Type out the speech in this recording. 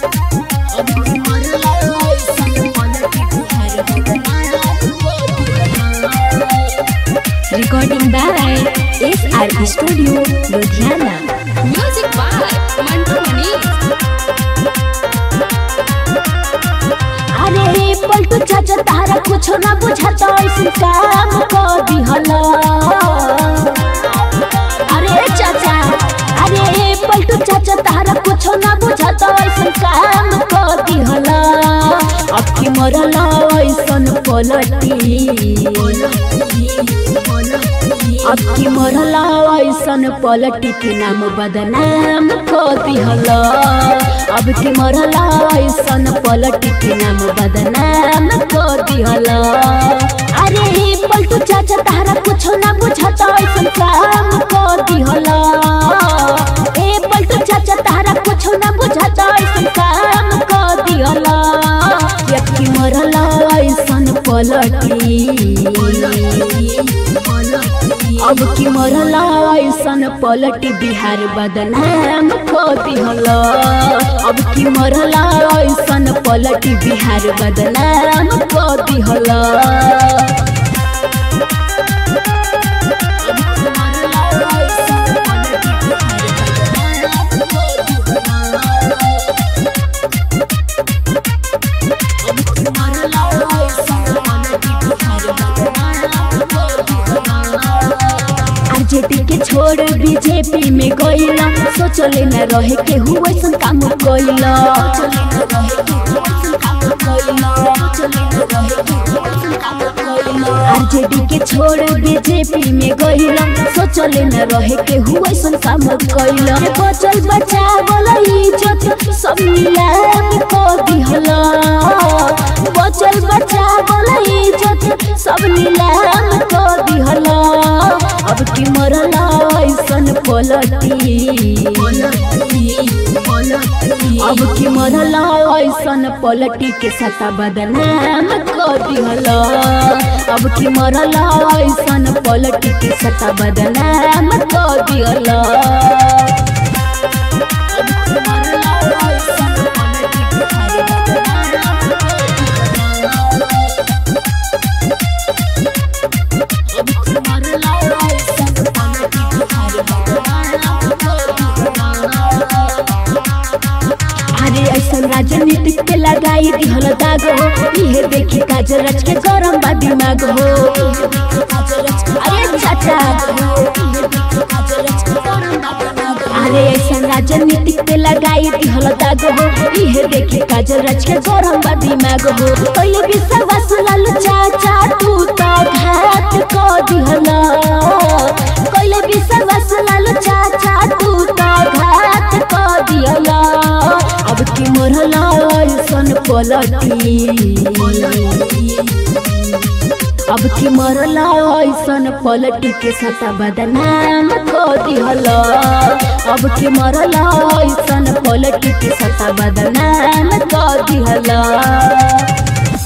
अब की मरला ऐसन पलटी बिहार बदनाम कर दिहला Recording by SR Studio, Ludhiana. Music by Mantu Manish. अरे रे पलटू चाचा तारा कुछ ना बुझाता ऐसे काम कर दिहला अरे चाचा अरे रे पलटू चाचा तारा कुछ ना बुझाता ऐसे काम कर दिहला अब की मरला ऐसन पलटी अब की मरला ऐसन पलटी के नाम बदनाम कर दिहला अब की मरला ऐसन पलटी के नाम बदनाम कर दिहला अरे पलटू चाचा तारा कुछ ना बुझाता ऐसन काम कर दिहला ए पलटू चाचा तारा कुछ ना बुझाता ऐसन काम कर दिहला अब की मरला ऐसन पलटी अब की मरला ऐसन पलटी बिहार बदनाम को दिहला अब की मरला ऐसन पलटी बिहार बदनाम को दिहला आरजेडी के छोड़ बीजेपी में गईला सोचले न रहे के हुआ ऐसन काम गईला आरजेडी के छोड़ बीजेपी में गईला सोचले न रहे के हुआ ऐसन काम गईला बचल बचा बोला इज्जत सब नीलाम को दिहला बचल बचा बोला इज्जत सब नीलाम को दिहला अब की मरला ऐसन पलटी अब की मरला ऐसन पलटी के सता बदनाम कर दिहला अब की मरला ऐसन पलटी के सता बदनाम कर दिहला अरे ऐसन राजनीतिक के लगाई दिहल दाग हो इहे देखी काजल रच के गरम बा दिमाग हो अरे चाचा अरे ऐसन राजनीतिक के लगाई दिहल दाग हो इहे देखी काजल रच के गरम बा दिमाग हो पहले विश्वास लालू चाचा तू तो घात को दिहला पहले विश्वास लालू चाचा तू तो घात को दिहला अब की मरला ऐसन पलटी अब की मरला ऐसन पलटी के सता बदनाम को दिहला अब की मरला ऐसन पलटी के सता बदनाम को दिहला